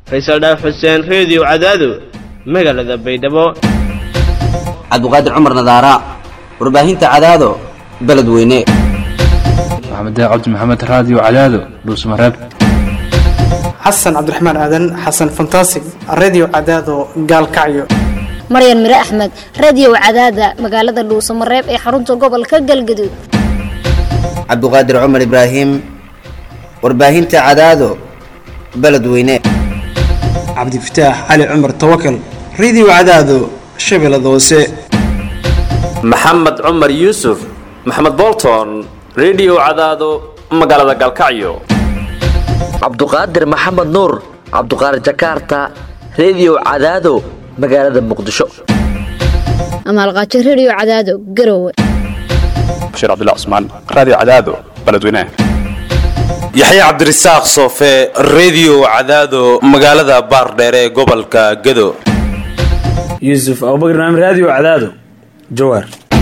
faysal dhaaf xuseen reediyo cadaado magaalada baydhabo cabduqaadir cumar nadaara warbaahinta cadaado beledweyne maxamed cabdi maxamed raadiyo cadaado dhuusmareeb xasan cabdiraxmaan aadan xasan fantasig redio cadaado gaalkacyo maryan mire axmed radio cadaada magaalada dhuusamareeb ee xarunta gobolka galgaduud cabduqaadir cumar ibraahim warbaahinta cadaado beledweyne cabdifataax cali cumar tawakal redio cadaado shabeellada hoose maxamed cumar yuusuf maxamed bolton redio cadaado magaalada gaalkacyo cabduqaadir maxamed nuur cabduqaadir jakarta redio cadaado magaalada muqdisho amaalqaajo radio cadaado garowe bashiir cabdilla cusmaan raadiyo cadaado beledweynaha yaxya cabdirasaaq soofe redio cadaado magaalada baardheere ee gobolka gado yuusuf abubakar naam raadiyo cadaado jawaar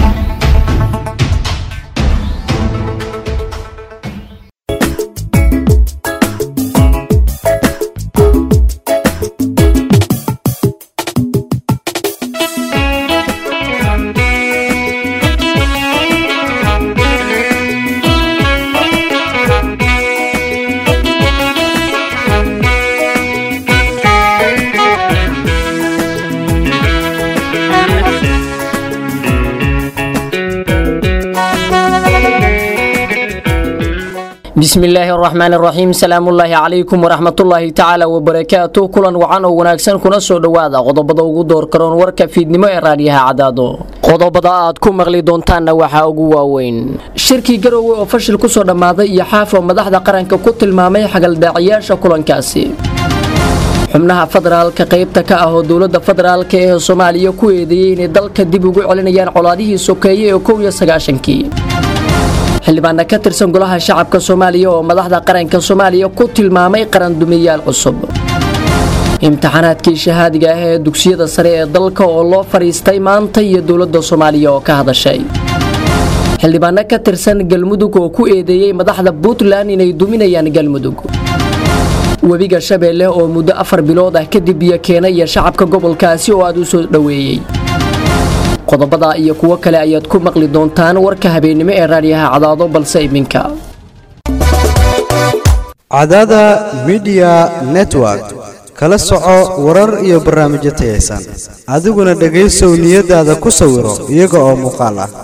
bismillaahi araxmaan araxiim salaamullaahi calaykum waraxmatullaahi tacaala wabarakaatu kulan wacan oo wanaagsan kuna soo dhowaada qodobada ugu door karoon warka fiidnimo ee raadiyaha cadaado qodobada aad ku maqli doontaanna waxaa ugu waaweyn shirkii garoowe oo fashil kusoo dhammaaday iyo xaafo madaxda qaranka ku tilmaamay xagaldaaciyaasha kulankaasi xubnaha federaalka qaybta ka ah oo dowladda federaalka ee soomaaliya ku eedeeyey inay dalka dib ugu celinayaan colaadihii sokeeye ee kow iyo sagaashankii xildhibaana ka tirsan golaha shacabka soomaaliya oo madaxda qaranka soomaaliya ku tilmaamay qarandumiyaal cusub imtixaanaadkii shahaadiga ah ee dugsiyada sare ee dalka oo loo fadhiistay maanta iyo dowladda soomaaliya oo ka hadashay xildhibaano ka tirsan galmudug oo ku eedeeyey madaxda puntland inay duminayaan galmudug webiga shabeelle oo muddo afar bilood ah kadib biyo keenaya shacabka gobolkaasi oo aad u soo dhoweeyey qodobada iyo kuwo kale ayaad ku maqli doontaan warka habeennimo ee raadiyaha cadaado balse iminka cadaada midiya network kala soco warar iyo barnaamijyo tayaysan adiguna dhegaysow niyadaada ku sawiro iyaga oo muuqaal ah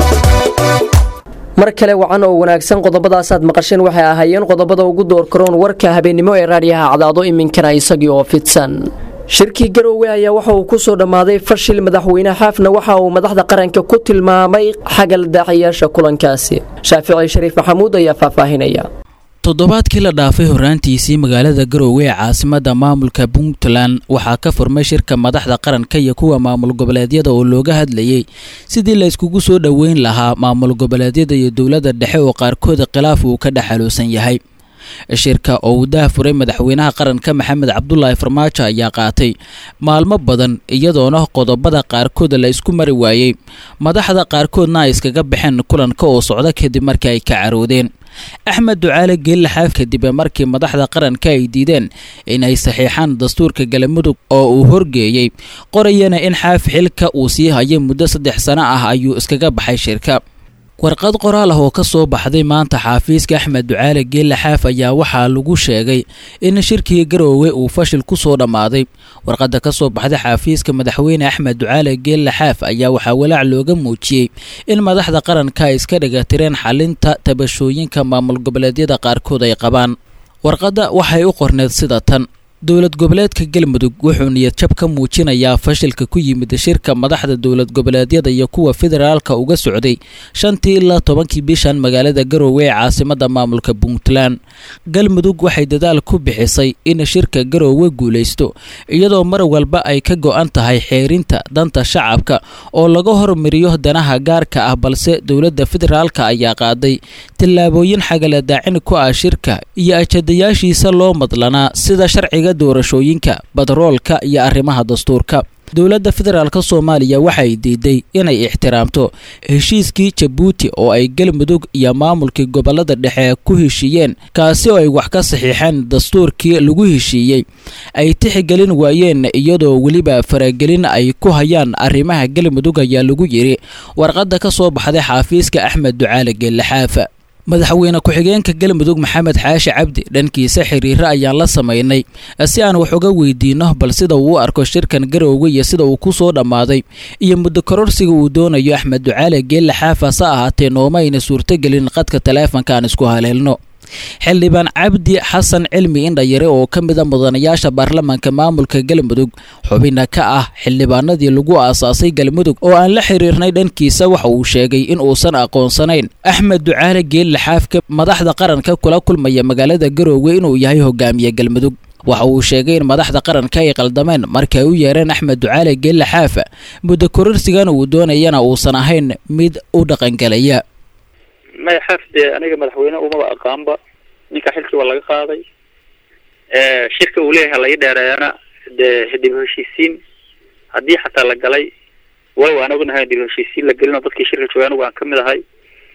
mar kale wacan oo wanaagsan qodobadaasaad maqasheen waxay ahaayeen qodobada ugu door karoon warka habeennimo ee raadiyaha cadaado iminkana isagii oo fidsan shirkii garoowe ayaa waxa uu kusoo dhammaaday fashil madaxweyne xaafna waxa uu madaxda qaranka ku tilmaamay xagal daaciyaasha kulankaasi shaafici shariif maxamuud ayaa faahfaahinaya toddobaadkii la dhaafay horraantiisii magaalada garoowe ee caasimadda maamulka puntland waxaa ka furmay shirka madaxda qaranka iyo kuwa maamul goboleedyada oo looga hadlayey sidii la yskugu soo dhoweyn lahaa maamul goboleedyada iyo dowladda dhexe oo qaarkooda khilaaf uu ka dhexaluusan yahay shirka oo uu daahfuray madaxweynaha qaranka maxamed cabdulaahi farmaajo ayaa qaatay maalmo badan iyadoona qodobada qaarkood la isku mari waayey madaxda qaarkoodna ay iskaga baxeen kulanka oo socda kadib markii ay ka caroodeen axmed ducaale geelle xaaf kadib markii madaxda qaranka ay diideen inay saxiixaan dastuurka galmudug oo uu horgeeyey qorayana in xaaf xilka uu sii hayay muddo saddex sano ah ayuu iskaga baxay shirka warqad qoraal ah oo ka soo baxday maanta xaafiiska axmed ducaale geelle xaaf ayaa waxaa lagu sheegay in shirkii garoowe uu fashil ku soo dhammaaday warqadda ka soo baxday xaafiiska madaxweyne axmed ducaale geelle xaaf ayaa waxaa walaac looga muujiyey in madaxda qaranka ay iska dhigatireen xalinta tabashooyinka maamul goboleedyada qaarkood ay qabaan warqadda waxay u qorneed sida tan dowlad goboleedka galmudug wuxuu niyadjab ka muujinayaa fashilka ku yimid shirka madaxda dowlad goboleedyada iyo kuwa federaalka uga socday shantii ilaa tobankii bishan magaalada garoowe ee caasimadda maamulka puntland galmudug waxay dadaal ku bixisay in shirka garoowe guulaysto iyadoo mar walba ay ka go-an tahay xeerinta danta shacabka oo laga hormariyo danaha gaarka ah balse dowladda federaalka ayaa qaaday tillaabooyin xagaladaacin ku ah shirka iyo ajadayaashiisa loo madlanaa sida sharciga doorashooyinka badaroolka iyo arrimaha dastuurka dowladda federaalk soomaaliya waxay diiday inay ixtiraamto heshiiskii jabuuti oo ay galmudug iyo maamulkii gobolada dhexe ku heshiiyeen kaasi oo ay wax ka saxiixeen dastuurkii lagu heshiiyey ay tixigelin waayeen iyadoo weliba faragelin ay ku hayaan arrimaha galmudug ayaa lagu yidhi warqadda ka soo baxday xaafiiska axmed ducaale geellixaafa madaxweyne ku-xigeenka galmudug maxamed xaashi cabdi dhankiisa xiriiro ayaan la samaynay si aan wax uga weydiinno bal sida uu u arko shirkan garowga iyo sida uu ku soo dhammaaday iyo muddo kororsiga uu doonayo axmed ducaale geelle xaafa se ahaatee nooma ayna suurtogelin qadka taleefanka aan isku haleelno xildhibaan cabdi xasan cilmi indhayare oo ka mida mudanayaasha baarlamaanka maamulka galmudug xubina ka ah xildhibaanadii lagu aasaasay galmudug oo aan la xiriirnay dhankiisa waxa uu sheegay in uusan aqoonsanayn axmed ducaale geelle xaafka madaxda qaranka kula kulmaya magaalada garoowe inuu yahay hogaamiye galmudug waxa uu sheegay in madaxda qaranka ay qaldameen markii ay u yeereen axmed ducaale geelle xaafa muddo kororsigan uu doonayana uusan ahayn mid u dhaqangelaya maya xaaf dee aniga madaxweyne umaba aqaanba ninka xilkii waa laga qaaday shirka uu leeyahay laga dheereeyana dee dib heshiisiin haddii xataa la galay walow aan ognahay dib heshiisiin la gelin oo dadkii shirka joogay anigu aan kamid ahay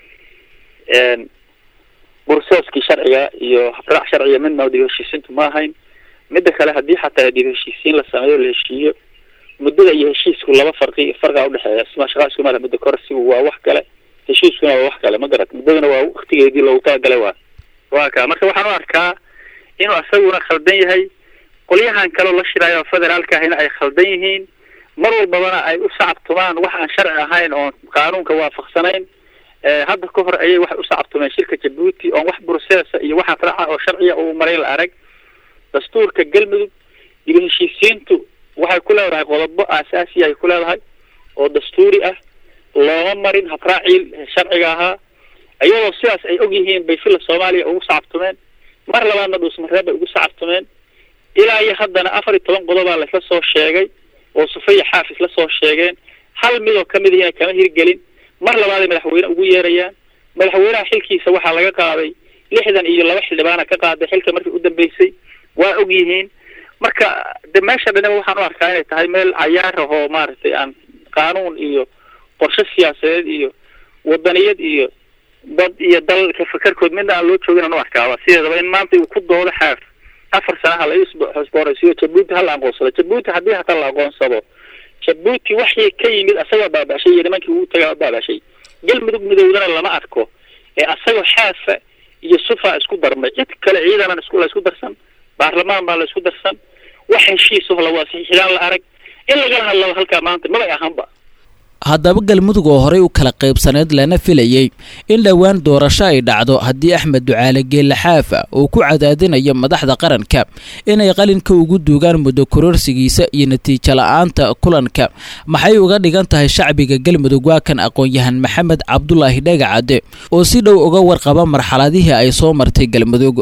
bursooskii sharciga iyo habraac sharciga midna dib heshiisiintu ma ahayn midda kale haddii xataa dib heshiisiin la sameeyo la heshiiyo muddada iyo heshiisku laba farqi farqa udhexeeya sima shaqa isku mala muddo korsigu waa wax kale heshiiskuna waa wax kale ma garat muddaduna waa waktigeedii loogu talagalay waa waa ka marka waxaan u arkaa inuu asaguna khaldan yahay qolyahan kaleo la shiraayo federaalka ahina ay khaldan yihiin mar walbabana ay u sacabtumaan wax aan sharci ahayn oon qaanuunka waafaqsanayn hadda ka hor ayay waxay u sacabtumeen shirka jabuuti oon wax burseesa iyo waxa raaca oo sharciya uu maray la arag dastuurka galmudug iyo heshiisiintu waxay ku leedahay qodobo aasaasiya ay ku leedahay oo dastuuri ah looma marin habraacii sharciga ahaa iyadoo sidaas ay og yihiin bay fila soomaaliya ugu sacabtumeen mar labaadna dhuusmareeb bay ugu sacabtumeen ilaa iyo haddana afar iyo toban qodobaa laisla soo sheegay oo sufaya xaaf isla soo sheegeen hal midoo kamid ihina kama hirgelin mar labaaday madaxweyne ugu yeerayaan madaxweynaha xilkiisa waxaa laga qaaday lixdan iyo laba xildhibaana ka qaaday xilka markii u dambeysay waa og yihiin marka de meesha dhanaba waxaan u arkaa inay tahay meel cayaar ahoo maaragtay aan qaanuun iyo qorshe siyaasadeed iyo wadaniyad iyo dad iyo dalka fakarkood midna aan loo joogin aan u arkaaba sideedaba in maanta uu ku doodo xaaf afar sanaha la isbooraysiyo jabuuti ha la aqoonsado jabuuti haddii hataa la aqoonsado jabuuti waxii ka yimid asagoo baabashay iyo nimankii ugu tagaa baabashay galmudug midowdana lama arko ee asagoo xaafa iyo sufa isku darmay cid kale ciidanan isku la isku darsan baarlamaan baa la isku darsan wax heshiisaho la waasiixidaan la arag in lagala hadlaba halkaa maanta mabay ahaanba haddaba galmudug oo horey u kala qaybsaneyd lana filayey in dhowaan doorasho ay dhacdo haddii axmed ducaale geelle xaafa uu ku cadaadinayo madaxda qaranka inay qalinka ugu duugaan muddo kororsigiisa iyo natiijo la-aanta kulanka maxay uga dhigan tahay shacbiga galmudug waa kan aqoon-yahan maxamed cabdulaahi dhagacade oo si dhow uga warqaba marxaladihii ay soo martay galmudug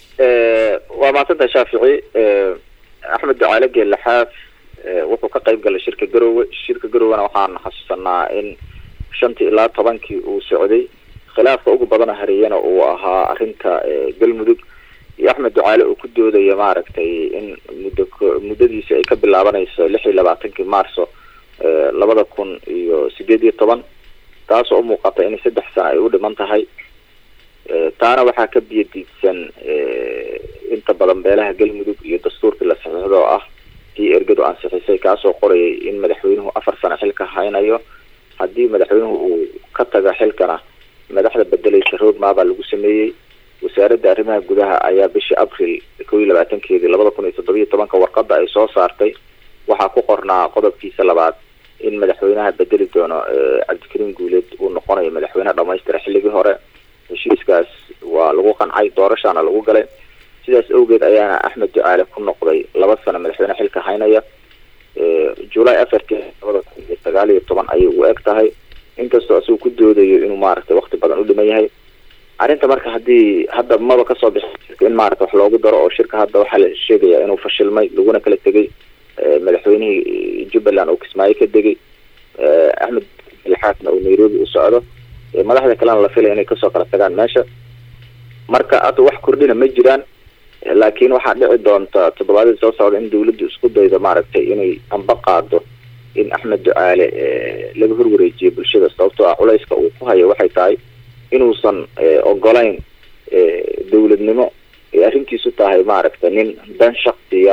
waa mahadsantahay shaafici axmed ducaale geelle xaaf wuxuu ka qayb galay shirka garowe shirka garowena waxaan xasuusanaa in shantii ilaa tobankii uu socday khilaafka ugu badana hareeyana uu ahaa arrinta galmudug iyo axmed ducaale uu ku doodaya maaragtay in muddo muddadiisi ay ka bilaabanayso lix iyo labaatankii maarso labada kun iyo sideed iyo toban taasoo umuuqata in saddex sano ay u dhiman tahay taana waxaa ka biyadiidsan inta badan beelaha galmudug iyo dastuurkii la saxiixdo oo ah kii ergadu ansixisay kaasoo qorayay in madaxweynuhu afar sano xilka haynayo haddii madaxweynuhu uu ka taga xilkana madaxda bedelaysa roadmap baa lagu sameeyey wasaaradda arrimaha gudaha ayaa bishii abril kow iyo labaatankeedii labada kun iyo toddobiyo tobanka warqada ay soo saartay waxaa ku qornaa qodobkiisa labaad in madaxweynaha bedeli doono cabdikariim guuleed uu noqonayo madaxweyne dhamaystira xilligii hore heshiiskaas waa lagu qancay doorashaana lagu galay sidaas awgeed ayaana axmed ducaale ku noqday laba sano madaxweyne xilka haynaya july afartii labada kun iyo sagaal iyo toban ayay u eg tahay inkastoo isagu ku doodayo inuu maaragtay wakti badan u dhiman yahay arrinta marka haddii hadda maba kasoo bixi in maarata wax loogu daro oo shirka hadda waxaa la sheegaya inuu fashilmay laguna kala tegay madaxweynihii jubbaland oo kismaayo ka degay axmed ilxaasna uu nairobi u socdo madaxda kalena la filaya inay kasoo kala tagaan meesha marka hadda wax kordhina ma jiraan laakiin waxaa dhici doonta toddobaadii soo socda in dawladdu isku daydo maaragtay inay amba qaado in axmed ducaale laga horwareejiyo bulshada sababtoo ah culayska uu ku hayo waxay tahay inuusan ogolayn dowladnimo ay arrintiisu tahay maaragta nin dan shaksiya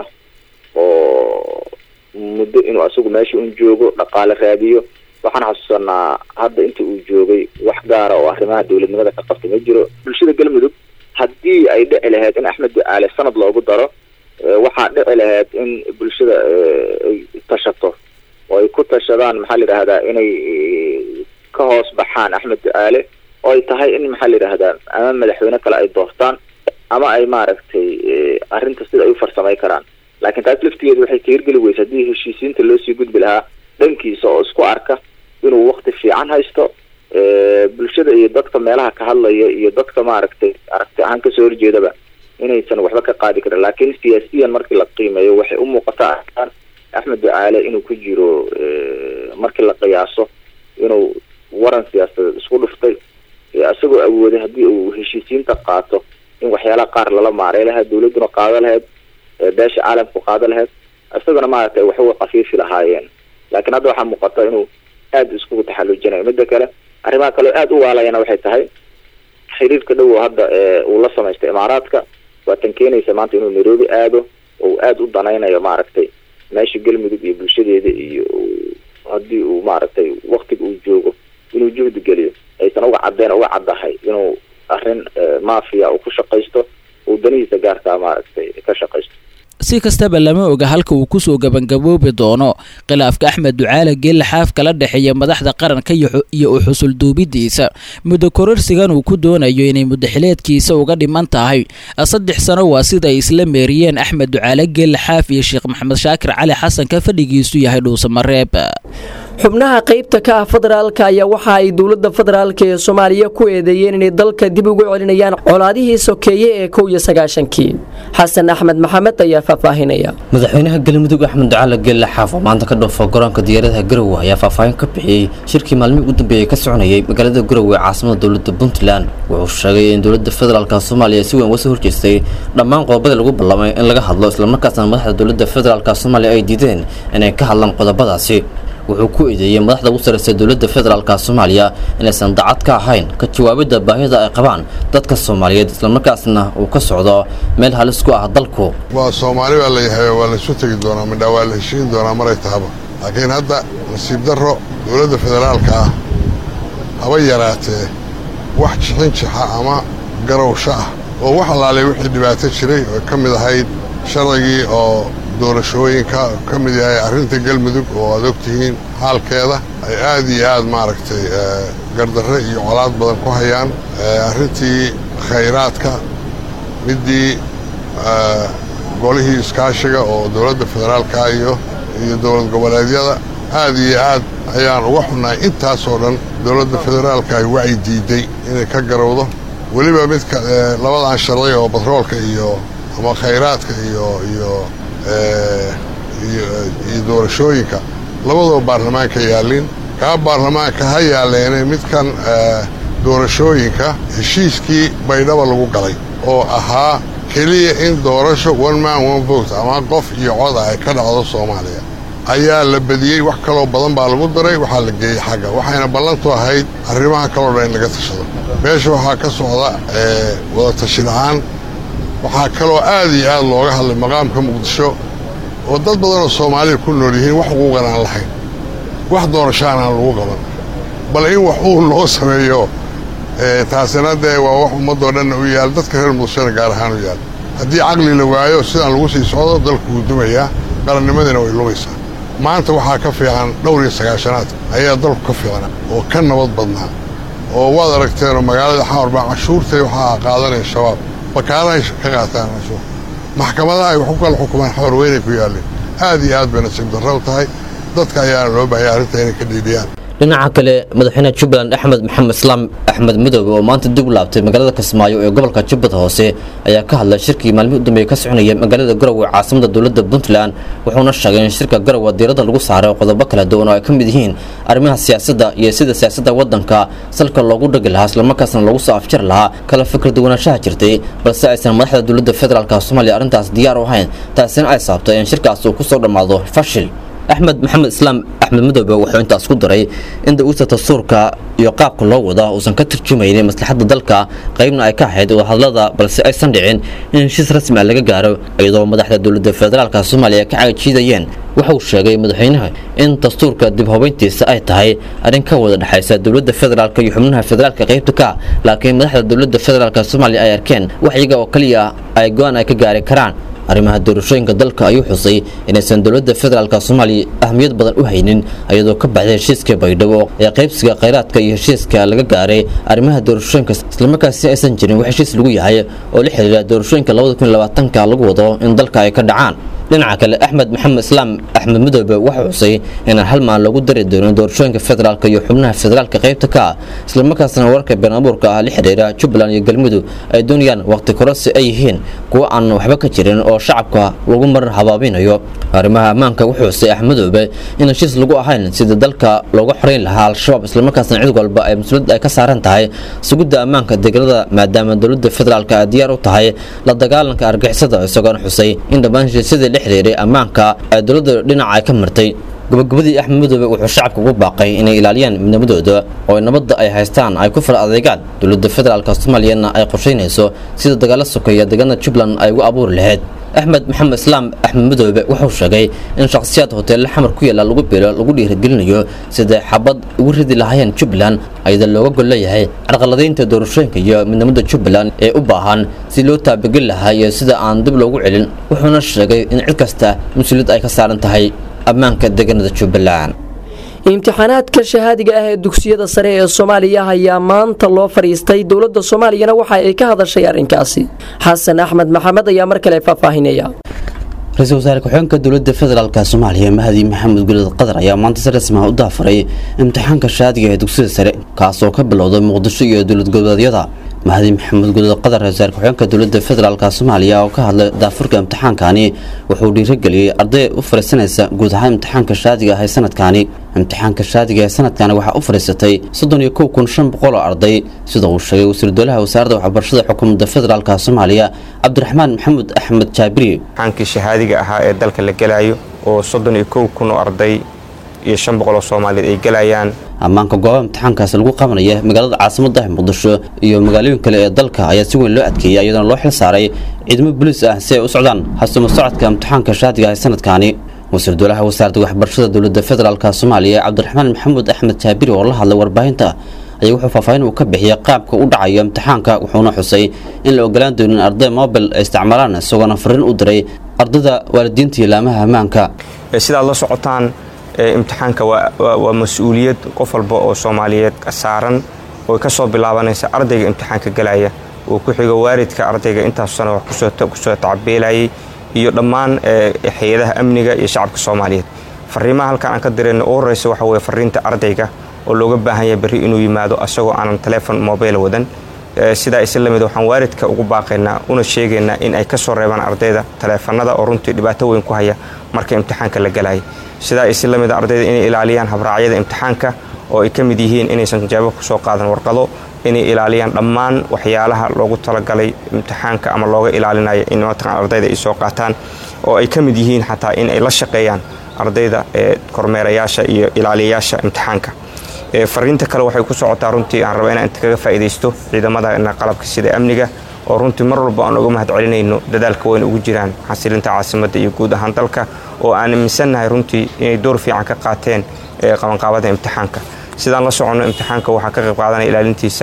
oo muddo inuu asagu meesha un joogo dhaqaale raadiyo waxaan xasuusanaa hadda inta uu joogay wax gaara oo arrimaha dowladnimada ka qabta ma jiro bulshada galmudug haddii ay dhici lahayd in axmed ducaale sanad loogu daro waxaa dhici lahayd in bulshada ay tashato oo ay ku tashadaan maxaa la yidhahdaa inay ka hoos baxaan axmed ducaale oo ay tahay in maxaa la yidhahdaa ama madaxweyne kale ay doortaan ama ay maaragtay arrinta sida ay u farsamay karaan laakiin taas laftigeedu waxay ka hirgeli weysa haddii heshiisiinta loo sii gudbi lahaa dhankiisa oo isku arka inuu wakti fiican haysto bulshada iyo dadka meelaha ka hadlaya iyo dadka maaragtay aragti ahaan kasoo horjeedaba inaysan waxba ka qaadi karin laakiin siyaasiyan markii la qiimeeyo waxay u muuqataa axmed ducaale inuu ku jiro markii la qiyaaso inuu waran siyaasadeed isku dhuftay isagoo awooday haddii uu heshiisiinta qaato in waxyaalaha qaar lala maaray lahayd dawladduna qaado lahayd beesha caalamku qaado lahayd isaguna maaragtay waxuga kafiifi lahaayeen laakiin hadda waxaa muuqata inuu aada iskugu taxallujinayo midda kale arrimaha kaleo aada u waalayana waxay tahay xiriirka dhow oo hadda uu la samaystay imaaraadka waa tan keenaysa maanta inuu nairobi aado oo uu aada u danaynayo maaragtay meesha galmudug iyo bulshadeeda iyo haddii uu maaragtay waktiga uu joogo inuu juhdi geliyo aysan uga cadeen uga caddahay inuu arrin mafia uu ku shaqaysto uu danihiisa gaarkaa maaragtay ka shaqaysto si kastaba lama oga halka uu kusoo gabangaboobi doono khilaafka axmed ducaale geelle xaaf kala dhexeeya madaxda qaranka iyo u xusul duubidiisa muddo kororsigan uu ku doonayo inay muddaxileedkiisa uga dhiman tahay saddex sano waa sida ay isla meeriyeen axmed ducaale geelle xaaf iyo sheekh maxamed shaakir cali xasan ka fadhigiisu yahay dhuusamareeb xubnaha qaybta ka ah federaalka ayaa waxa ay dowladda federaalk ee soomaaliya ku eedeeyeen inay dalka dib ugu celinayaan colaadihii sokeeye ee kow iyo sagaashankii xasan axmed maxamed ayaa faahfaahinaya madaxweynaha galmudug axmed ducaale geelle xaaf oo maanta ka dhoofa garoonka diyaaradaha garowe ayaa faahfaahin ka bixiyey shirkii maalmihii ugu dambeeyey ka soconayay magaalada garowe ee caasimada dowladda puntland wuxuu sheegay in dowladda federaalka soomaaliya si weyn uga soo horjeestay dhammaan qodobadii lagu ballamay in laga hadlo islamarkaasna madaxda dowladda federaalka soomaaliya ay diideen inay ka hadlaan qodobadaasi wuxuu ku eedeeyey madaxda ugu sarreysa dowladda federaalka soomaaliya inaysan dacad ka ahayn ka jawaabidda baahida ay qabaan dadka soomaaliyeed islamarkaasna uu ka socdo meel halis ku ah dalku waa soomaali baa layahay waa laysu tegi doonaa midhaa waa la heshiin doonaa maray tahaba laakiin hadda nasiib darro dowladda federaalka ah haba yaraatee wax jixin jixa ama garowsho ah oo wax allaalay wixii dhibaato jiray oo ka mid ahayd sharcigii oo doorashooyinka ka mid yahay arrinta galmudug oo aad ogtihiin xaalkeeda ay aad iyo aad maaragtay gardarre iyo colaad badan ku hayaan arrintii khayraadka middii golihii iskaashiga oo dowladda federaalka iyo iyo dowlad goboleedyada aad iyo aad ayaan uga xunnahay intaasoo dhan dowladda federaalka ay wacyi diiday inay ka garowdo weliba midka labadan sharci oo batroolka iyo ama khayraadka iyo iyo iyo doorashooyinka labadoo baarlamaanka yaallin kaa baarlamaanka ha yaalleene midkan doorashooyinka heshiiskii baydhaba lagu galay oo ahaa keliya in doorasho one man one vote ama qof iyo coda ay ka dhacdo soomaaliya ayaa la badiyey wax kaloo badan baa lagu daray waxaa la geeyey xagga waxayna ballantu ahayd arrimaha kaloo dhan in laga tashado meesha waxaa ka socda wada tashi la-aan waxaa kaloo aad iyo aad looga hadlay maqaamka muqdisho oo dad badan oo soomaalida ku nool yihiin wax xuquuqan aan lahayn wax doorashaan aan lagu qaban bal in wax uu loo sameeyo taasina dee waa wax ummadoo dhanna u yaal dadka reer muqdishona gaar ahaan u yaal haddii caqli la waayo sidaan lagu sii socdo dalku wuu dumayaa qarannimadina way lumaysaa maanta waxaa ka fiican dhowr iyo sagaashanaad ayaa dalku ka fiicna oo ka nabad badnaa oo waad aragteenoo magaalada xamar baa cashuurtay waxaa qaadanaya shabaab bakaalahay ka qaataan cashuur maxkamadaha ay wax ku kala xukumaan xamar weynay ku yaalleen aad iyo aad bay nasiib darro u tahay dadka ayaana loo baahaya arrinta inay ka dhiidhiyaan dhinaca kale madaxweynaha jubbaland axmed maxamed islaam axmed midoobe oo maanta dib u laabtay magaalada kismaayo ee gobolka jubbada hoose ayaa ka hadlay shirkii maalmihii u dambeeyey ka soconaya magaalada garowe caasimada dowladda puntland wuxuuna sheegay in shirka garowe diiradda lagu saaray qodobo kala duwan oo ay ka mid yihiin arrimaha siyaasadda iyo sida siyaasadda waddanka salka loogu dhagi lahaa islamarkaasna lagu soo afjari lahaa kala fikir duwanaanshaha jirtay balse aysan madaxda dowladda federaalk soomaaliya arrintaas diyaar u ahayn taasina ay sababtay in shirkaas uu ku soo dhammaado fashil axmed maxamed islaam axmed madoobe wuxuu intaas ku daray in da-uurta dastuurka iyo qaabka loo wada uusan ka tarjumaynin maslaxadda dalka qaybna ay ka ahayd wadahadlada balse aysan dhicin in heshiis rasmi ah laga gaaro iyadoo madaxda dowladda federaalka soomaaliya ka cagajiidayeen waxa uu sheegay madaxweynaha in dastuurka dib hubayntiisa ay tahay arrin ka wada dhexaysa dowladda federaalka iyo xubnaha federaalka qaybta ka laakiin madaxda dowladda federaalka soomaaliya ay arkeen wax iyaga oo keliya ay go-aan ay ka gaari karaan arrimaha doorashooyinka dalka ayuu xusay inaysan dowladda federaalka soomaaliya ahmiyad badan u haynin iyadoo ka baxday heshiiska baydhabo ee qaybsiga khayraadka iyo heshiiska laga gaaray arrimaha doorashooyinka islamarkaasi aysan jirin wax heshiis lagu yahay oo la xiriira doorashooyinka ka lagu wado in dalka ay ka dhacaan dhinaca kale axmed maxamed islaam axmed madoobe waxau xusay inaan hal maal lagu dari doonin doorashooyinka federaalka iyo xubnaha federaalka qaybta ka ah islamarkaasna wararka been abuurka ah la xiriira jubbaland iyo galmudug ay doonayaan waqti kororsi ay yihiin kuwo aan waxba ka jirin oo shacabka lagu marar habaabinayo arrimaha ammaanka wuxuu xusay axmedoobe in heshiis lagu ahayn sidii dalka looga xoreyn lahaa al-shabaab islamarkaasna cid walba ay mas-uuliyad ay ka saaran tahay sugidda ammaanka deegaanada maadaama dowladda federaalka ay diyaar u tahay la dagaalanka argixisada isagoona xusay in dhammaan heshiisyadii la xiriiray ammaanka ay dowladda dhinaca ay ka martay gabagabadii axmed madoobe wuxuu shacabka ugu baaqay inay ilaaliyaan midnimadooda oo nabadda ay haystaan ay ku fara adeegaan dowladda federaalka soomaaliyana ay qorshaynayso sida dagaalo sokeeya deegaanada jubbaland ay ugu abuuri lahayd axmed maxamed islaam axmed madoobe wuxuu sheegay in shakhsiyaad hoteelle xamar ku yaala lagu bilo lagu dhiirigelinayo siday xabad ugu ridi lahaayeen jubbaland ayada looga gol leeyahay carqaladaynta doorashooyinka iyo midnimada jubbaland ee u baahan si loo taabageli lahaa iyo sida aan dib loogu celin wuxuuna sheegay in cid kasta mas-uuliyad ay ka saaran tahay ammaanka deegaanada jubbaland imtixaanaadka shahaadiga ah ee dugsiyada sare ee soomaaliya ayaa maanta loo fadhiistay dowladda soomaaliyana waxa ay ka hadashay arrinkaasi xasan axmed maxamed ayaa mar kale faahfaahinaya ra-iisul wasaare ku-xigeenka dowladda federaalk soomaaliya mahdi maxamed gulid qadar ayaa maanta si rasmi ah u daafaray imtixaanka shahaadiga ee dugsiyada sare kaasoo ka bilowday muqdisho iyo dowlad goboleedyada mahdi maxamed gulid qadar ra-isul wasaare ku-xigeenka dowladda federaalk soomaaliya oo ka hadlay daafurka imtixaankani wuxuu dhiirigeliyey arday u fariisanaysa guud ahaan imtixaanka shahaadiga ah ee sanadkani imtixaanka shaadiga ee sanadkani waxaa u fadhiisatay soddon iyo kow kun shan boqol oo arday sida uu sheegay wasiir dowlaha wasaaradda waxbarashada xukuumadda federaalk soomaaliya cabdiraxmaan maxamuud axmed jaabiri imtixaankii shahaadiga ahaa ee dalka la gelayo oo soddon iyo kow kun oo arday iyo shan boqol oo soomaaliyeed ay gelayaan ammaanka goobaha imtixaankaasi lagu qabanaya magaalada caasimadda muqdisho iyo magaalooyin kale ee dalka ayaa si weyn loo adkeeyay iyadoona loo xil saaray ciidamo boliis ah si ay u socdaan hasumo socodka imtixaanka shaadiga ee sanadkani wasiir dowlaha wasaaradda waxbarashada dowladda federaalk soomaaliya cabdiraxmaan maxamuud axmed jaabiri oo la hadlay warbaahinta ayaa wuxuu faahfaahin uu ka bixiyay qaabka u dhacayo imtixaanka wuxuuna xusay in la ogolaan doonin arday mobil ay isticmaalaan isagoona fariin u diray ardayda waalidiinta iyo laamaha ammaanka sidaad la socotaan imtixaanka waa mas-uuliyad qof walba oo soomaaliyeed saaran oo ka soo bilaabanaysa ardayga imtixaanka galaya uu ku xigo waalidka ardayga intaas sano wax kusoo tacabeelayay iyo dhammaan hay-adaha amniga iyo shacabka soomaaliyeed fariimaha halkan aan ka dirayna u horeysa waxa weye fariinta ardayga oo looga baahan yahay berri inuu yimaado asagoo aanan telefon mobile wadan sidaa isla lamid waxaan waalidka ugu baaqaynaa una sheegaynaa in ay ka soo reebaan ardayda taleefanada oo runtii dhibaato weyn ku haya marka imtixaanka la galaya sidaa isla lamid ardayda inay ilaaliyaan habraacyada imtixaanka oo ay ka mid yihiin inaysan jawaabo kusoo qaadan warqado inay ilaaliyaan dhammaan waxyaalaha loogu talagalay imtixaanka ama looga ilaalinayo in mataqan ardayda ay soo qaataan oo ay ka mid yihiin xataa in ay la shaqeeyaan ardayda ee kormeerayaasha iyo ilaaliyayaasha imtixaanka fariinta kale waxay ku socotaa runtii aan raba inaan inta kaga faa'iidaysto ciidamada qalabka sida amniga oo runtii mar walba aan uga mahad celinayno dadaalka weyn ugu jiraan xasilinta caasimadda iyo guud ahaan dalka oo aan aaminsannahay runtii inay door fiican ka qaateen qabanqaabada imtixaanka sidaan la soconno imtixaanka waxaa ka qayb qaadanaya ilaalintiisa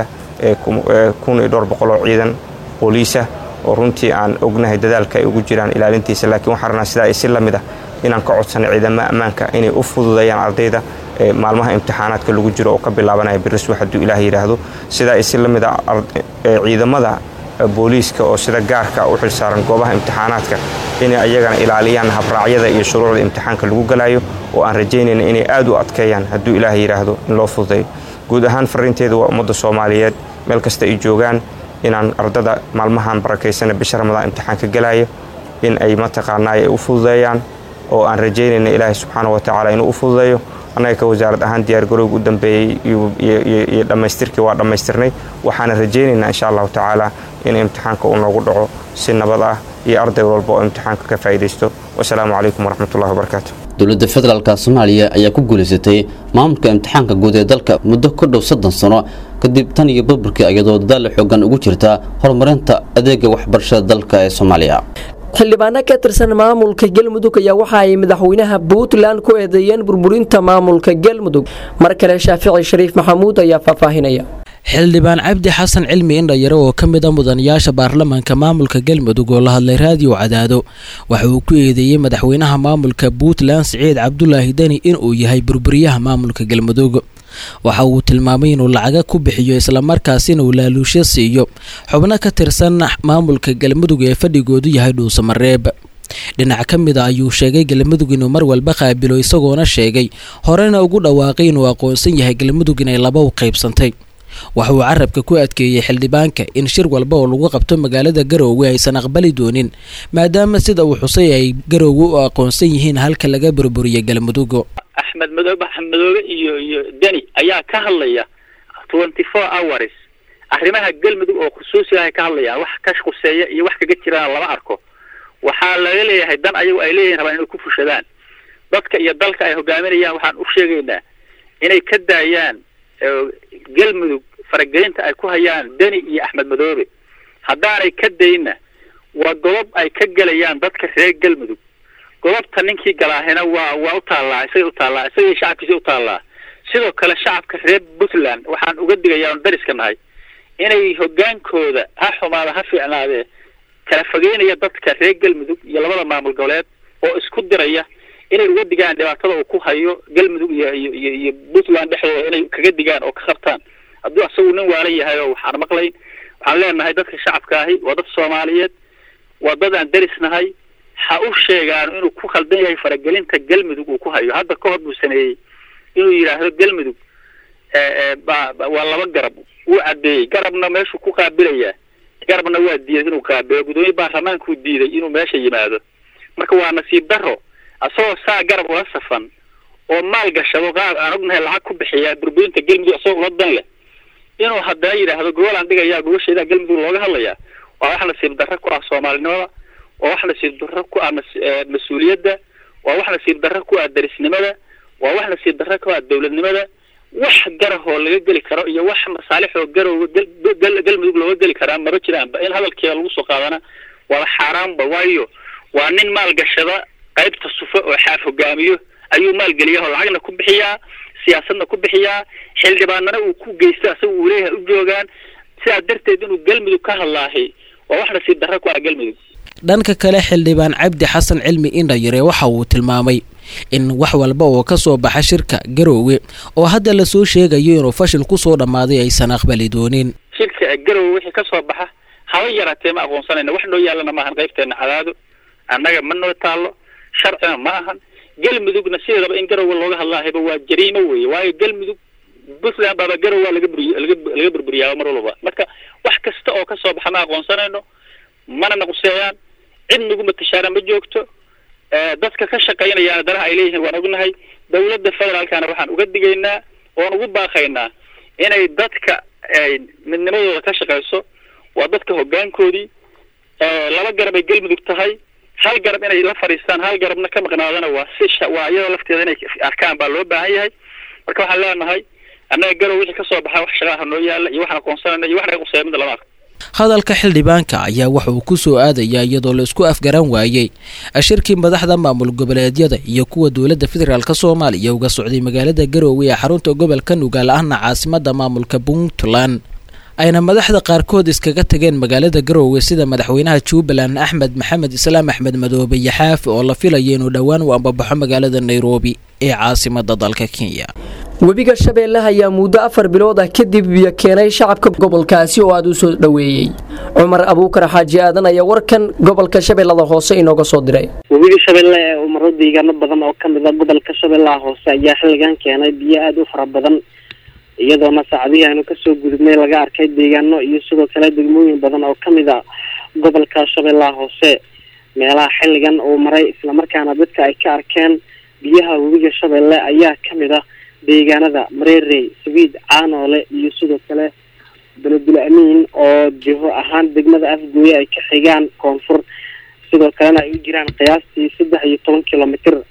kun iyo dhowr boqol oo ciidan booliisa oo runtii aan ognahay dadaalka ay ugu jiraan ilaalintiisa laakiin waxaan rabnaa sidaa isi lamid ah inaan ka codsanay ciidamada ammaanka inay u fududeeyaan ardayda maalmaha imtixaanaadka lagu jiro oo ka bilaabanaya biriswa hadduu ilaah yidhaahdo sidaa isi la mid a ciidamada booliiska oo sida gaarka u xilsaaran goobaha imtixaanaadka inay ayagana ilaaliyaan habraacyada iyo shuruucda imtixaanka lagu galayo oo aan rajaynayna inay aad u adkeeyaan hadduu ilaah yidhaahdo in loo fududeeyo guud ahaan fariinteedu waa ummadda soomaaliyeed meel kasta ay joogaan inaan ardada maalmahan barakaysana bisha ramadaan imtixaanka galayo in ay mataqaanaa ay u fududeeyaan oo aan rajaynayna ilaahay subxaana wa tacaala inuu u fududeeyo annaga ka wasaarad ahaan diyaargarowga u dambeeyey iyo dhammaystirkii waa dhammaystirnay waxaana rajaynaynaa insha allahu tacaala in imtixaanka uu noogu dhaco si nabad ah iyo arday walba oo imtixaanka ka faa'iidaysto wasalaamu calaykum waraxmatullahi wabarakaatu dowladda federaalka soomaaliya ayaa ku guulaysatay maamulka imtixaanka guud ee dalka muddo ku dhow soddon sano kadib tan iyo burburkii iyadoo dadaal xoogan ugu jirta horumarinta adeega waxbarashada dalka ee soomaaliya xildhibaano ka tirsan maamulka galmudug ayaa waxa ay madaxweynaha puntland ku eedeeyeen burburinta maamulka galmudug mar kale shaafici shariif maxamuud ayaa faahfaahinaya xildhibaan cabdi xasan cilmi indhayare oo ka mid a mudanayaasha baarlamaanka maamulka galmudug oo la hadlay raadiyo cadaado waxa uu ku eedeeyey madaxweynaha maamulka puntland siciid cabdulaahi deni inuu yahay burburiyaha maamulka galmudug waxa uu tilmaamay inuu lacaga ku bixiyo islamarkaasina uu laaluusho siiyo xubno ka tirsan maamulka galmudug ee fadhigoodu yahay dhuusamareeb dhinac ka mid a ayuu sheegay galmudug inuu mar walba qaabilo isagoona sheegay horena ugu dhawaaqay inuu aqoonsan yahay galmudug inay laba u qaybsantay waxa uu carabka ku adkeeyey xildhibaanka in shir walba oo lagu qabto magaalada garoowe aysan aqbali doonin maadaama sida uu xusay ay garoowe u aqoonsan yihiin halka laga burburiyay galmudug axmed madoobe axmed madoobe iyo iyo deni ayaa ka hadlaya twenty four hours arrimaha galmudug oo khusuusi ah ay ka hadlayaan wax ka khuseeya iyo wax kaga jiraan lama arko waxaa laga leeyahay dan ayagu ay leeyihin rabaan inay ku fushadaan dadka iyo dalka ay hogaaminayaan waxaan u sheegaynaa inay ka daayaan galmudug faragelinta ay ku hayaan deni iyo axmed madoobe haddaanay ka dayna waa godob ay ka gelayaan dadka reer galmudug godobta ninkii galaahina waa waa u taallaa isagay u taallaa isagay shacabkiisa u taallaa sidoo kale shacabka reer puntland waxaan uga digayaa oon dariska nahay inay hogaankooda ha xumaada ha fiicnaadee kala fogeynaya dadka reer galmudug iyo labada maamul goboleed oo isku diraya inay uga digaan dhibaatada uu ku hayo galmudug iyo iyo iyo iyo puntland dhexdooda inay kaga digaan oo ka qabtaan hadduu asagu nin waalan yahay oo waxaan maqlayn waxaan leenahay dadka shacabka ahi waa dad soomaaliyeed waa dad aan deris nahay ha u sheegaan inuu ku khaldan yahay faragelinta galmudug uu ku hayo hadda ka hor buu sameeyey inuu yidhaahdo galmudug waa laba garab wuu cadeeyey garabna meeshuu ku qaabilayaa garabna waa diiday inuu qaabilo gudoomiye baarlamaankuu diiday inuu meesha yimaado marka waa nasiib daro asagoo saa garab ula safan oo maal gashado qaab aan ognahay lacag ku bixiyaa burburinta galmudug asagoo ula dan leh inuu haddana yidhaahdo gobol aan dhigayaa gobasheedaa galmudug looga hadlayaa waa wax nasiib darro ku ah soomaalinimada waa wax nasiib darro ku ah mas-uuliyadda waa wax nasiib darro ku ah darisnimada waa wax nasiib darro ku ah dowladnimada wax garahoo laga geli karo iyo wax masaalixoo garowga galmudug looga geli karaa maba jiraanba in hadalkeeda lagu soo qaadana waaba xaaraanba waayo waa nin maalgashada qaybta sufe oo xaaf hogaamiyo ayuu maalgeliyaa oo lacagna ku bixiyaa siyaasadna ku bixiyaa xildhibaanana uu ku geysto asaga uu leeyahay u joogaan sidaa darteed inuu galmudug ka hadlaahay waa wax nasiib darro ku ah galmudug dhanka kale xildhibaan cabdi xasan cilmi indhayare waxa uu tilmaamay in wax walba oo ka soo baxa shirka garoowe oo hadda lasoo sheegayo inuu fashil kusoo dhammaaday aysan aqbali doonin shirka garoowe wixii ka soo baxa haba yaraatee ma aqoonsanayna wax noo yaallana maahan qaybteena cadaado annaga ma noo taallo sharcina ma ahan galmudugna sideedaba in garoowe looga hadlaahayba waa jariimo weeye waayo galmudug puntland baaba garoowa laga buriy laga laga burburiyaaba mar walba marka wax kasta oo ka soo baxa ma aqoonsanayno mana naquseeyaan cid nagu matashaana ma joogto dadka ka shaqaynayaana danaha ay leeyihiin waan ognahay dawladda federaalkana waxaan uga digaynaa oon ugu baaqaynaa inay dadka midnimadooda ka shaqayso waa dadka hoggaankoodii laba garab ay galmudug tahay hal garab inay la fadhiistaan hal garabna ka maqnaadana waa si waa iyadoo lafteeda inay arkaan baa loo baahan yahay marka waxaan leenahay annaga garow wixii ka soo baxa wax shaqaaha noo yaalla iyo waxaan aqoonsanayna iyo wax naga quseeya midda lama arko hadalka xildhibaanka ayaa waxa uu ku soo aadayaa iyadoo la isku afgaran waayey shirkii madaxda maamul goboleedyada iyo kuwa dowladda federaalk soomaaliya uga socday magaalada garoowe ee xarunta gobolka nugaal ahna caasimada maamulka puntland ayna madaxda qaarkood iskaga tageen magaalada garoowe sida madaxweynaha jubbaland axmed maxamed islaam axmed madoobe yaxaafi oo la filaya inuu dhowaan u ambabaxo magaalada nairobi ee caasimada dalka kenya webiga shabeelle ayaa muddo afar bilood ah kadib biyo keenay shacabka gobolkaasi oo aada u soo dhoweeyey cumar abuukar xaaji aadan ayaa warkan gobolka shabeellada hoose inooga soo diray webiga shabeelle ee umaro deegaano badan oo ka mid a gobolka shabeellaha hoose ayaa xilligan keenay biyo aada u fara badan iyadoona saacadihii aynu kasoo gudubnay laga arkay deegaano iyo sidoo kale degmooyin badan oo kamid a gobolka shabeellaha hoose meelaha xilligan uu maray islamarkaana dadka ay ka arkeen biyaha webiga shabeelle ayaa kamid ah deegaanada mareerey sabiid caanoole iyo sidoo kale beledul amiin oo jiho ahaan degmada afgooye ay ka xigaan koonfur sidoo kalena ay u jiraan qiyaastii saddex iyo toban kilomitr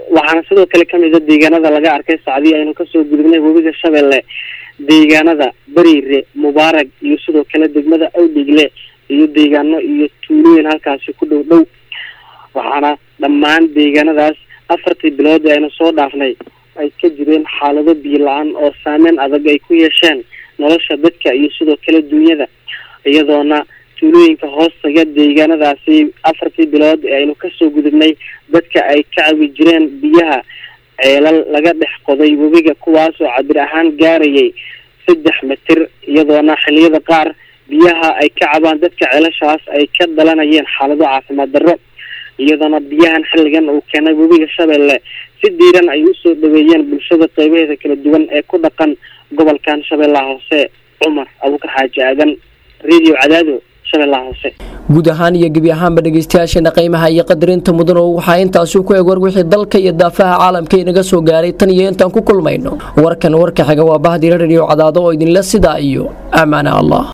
waxaana sidoo kale kamid a deegaanada laga arkay sacdii aynu kasoo gudubnay webiga shabeelle deegaanada bariire mubaarag iyo sidoo kale degmada awdhigle iyo deegaano iyo tuulooyin halkaasi ku dhow dhow waxaana dhammaan deegaanadaas afartii bilood ee aynu soo dhaafnay ay ka jireen xaalado biyo la-aan oo saameyn adag ay ku yeesheen nolosha dadka iyo sidoo kale duunyada iyadoona tuulooyinka hoostaga deegaanadaasi afartii bilood ee aynu kasoo gudubnay dadka ay ka cabi jireen biyaha ceelal laga dhex qoday webiga kuwaas oo cabir ahaan gaarayay saddex mitir iyadoona xiliyada qaar biyaha ay ka cabaan dadka ceelashaas ay ka dhalanayeen xaalado caafimaad darro iyadoona biyahan xilligan uu keenay webiga shabeelle si diiran ay usoo dhaweeyeen bulshada qeybaheeda kala duwan ee ku dhaqan gobolkan shabeellaha hoose cumar abuukar xaaji aadan radio cadaado shabeellaha hoose guud ahaan iyo gebi ahaanba dhegeystayaasheena qiimaha iyo qadarinta mudan oo waxaa intaasi ku eg war wixii dalka iyo daafaha caalamka inaga soo gaaray tan iyo intaan ku kulmayno warkan warka xiga waa bahdira radio cadaado oo idinla sidaa iyo amaana allah